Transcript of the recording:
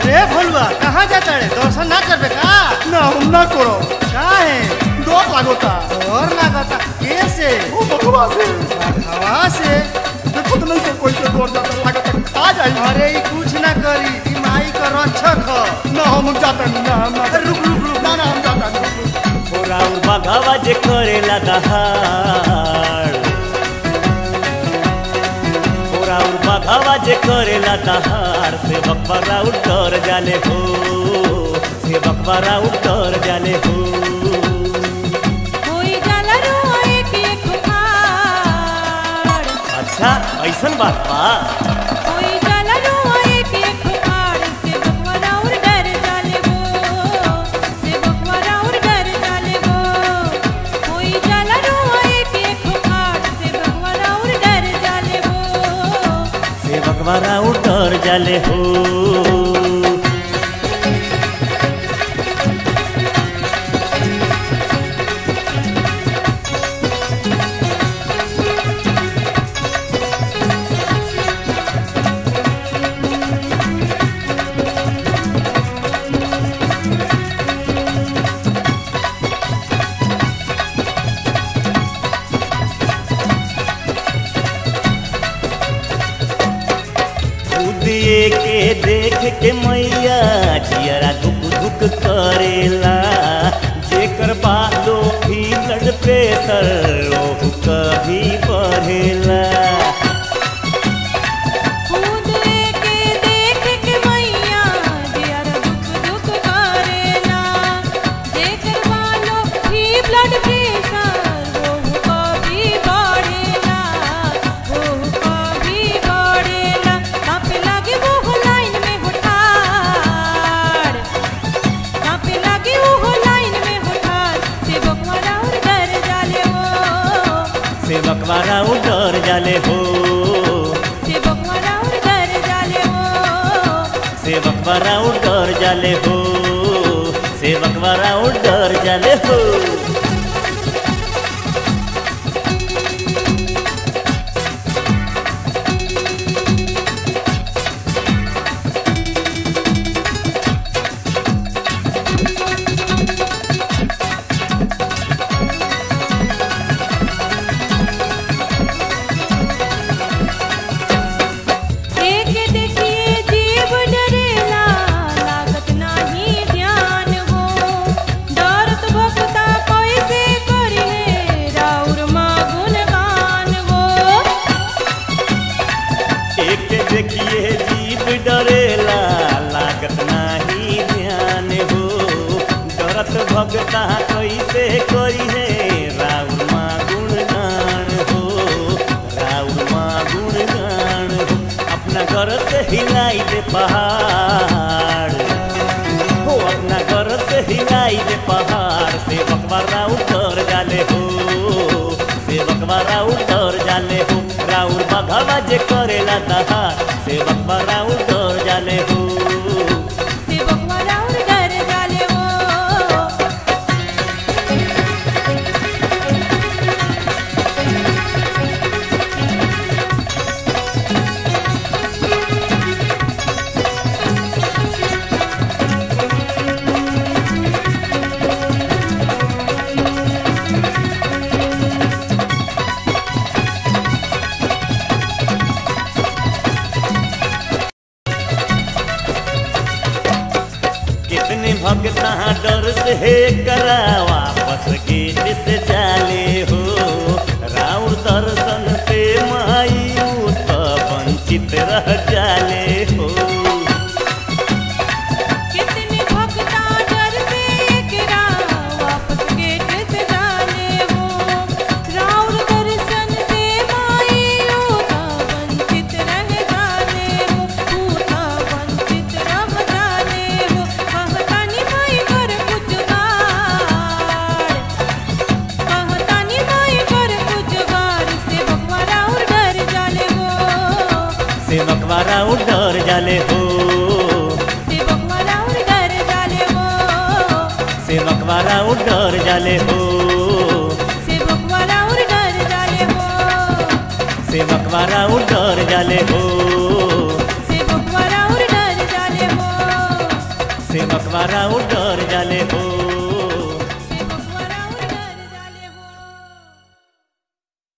रे भोलुआ कहाँ जाता रे दर्शन ना करबे का ना हम ना करो काहे डर लागोता और लागता कैसे ओ बकवा से हवा से देखो तो नहीं तो कोई से डर जाता लागता खा जाई अरे ई कुछ ना करी ई माई का रक्षक ह ना हम जाता नहीं ना हम ना रुक रुक रुक ना ना हम जाता नहीं राउर बघावा जे करेला दहाड़ राउर बघावा जे करेला दहाड़ से बकवा राउर डर जाले हो से बकवा राउर डर जाले हो होई जाला रुआ एक एक फाड़ अच्छा ऐसन बात बा होई जाला रुआ एक एक फाड़ से बकवारा और डर जाले वो से बकवारा और डर जाले वो होई जाला रुआ एक एक फाड़ से बकवारा और डर जाले वो से बकवा राउर डर जाले हो उदिए के देख के मैया जियरा धुक धुक करेला जेकर बालो भी ब्लड प्रेशर ओहू कभी बढ़ेला खुद के देख के मैया जियर दुख दुख करेला जेकर वालो भी ब्लड प्रेशर वो कभी बढ़ेला वो कभी बढ़ेला कापे लागे वो लाइन में होठार कापे लागे वो लाइन में होठार से बकवारा और डर जाले वो से बकवारा डर जाले हो से बकवारा और डर जाले वो से बकवारा डर जाले हो से बकवारा डर जाले हो एक देखिए जीव डरेला लागत नाही ध्यान हो डरत भक्ता कैसे करिले राउर माँ गुणगान हो एक देखिए जीव डरेला लागत नाही ध्यान हो डरत भगता कैसे करी है राउर माँ गुणगान हो राउर माँ गुणगान हो अपना घर से हिलाई दे पहाड़ हो अपना घर से हिलाई दे पहाड़ से बकवारा उतर जाले हो से बकवारा उतर जाले हो राउर बघावा जे करेला दहाड़ से बकवारा उतर जाले हो से बकवा राउर डर जाले वो कितने भगता डर से करा वापस गेट से जाले हो राउर दर्शन से माई तो वंचित रह जाले हो कितने भक्ता डर से एकरा वापस गेट से जाले वो राउर दर्शन से माई ऊता वंचित रह जाले वो ऊता वंचित रह जाले वो कहतानी माई कर कुछ गाड़ कहतानी माई कर कुछ गाड़ से भगवा राउर डर जाले वो से मकवारा डर जाले हो से भगवा राउर डर जाले वो से मकवारा डर जाले हो से भगवा राउर डर जाले वो से मकवारा डर जाले हो से भगवा राउर डर जाले वो देवारा उ डर जाले हो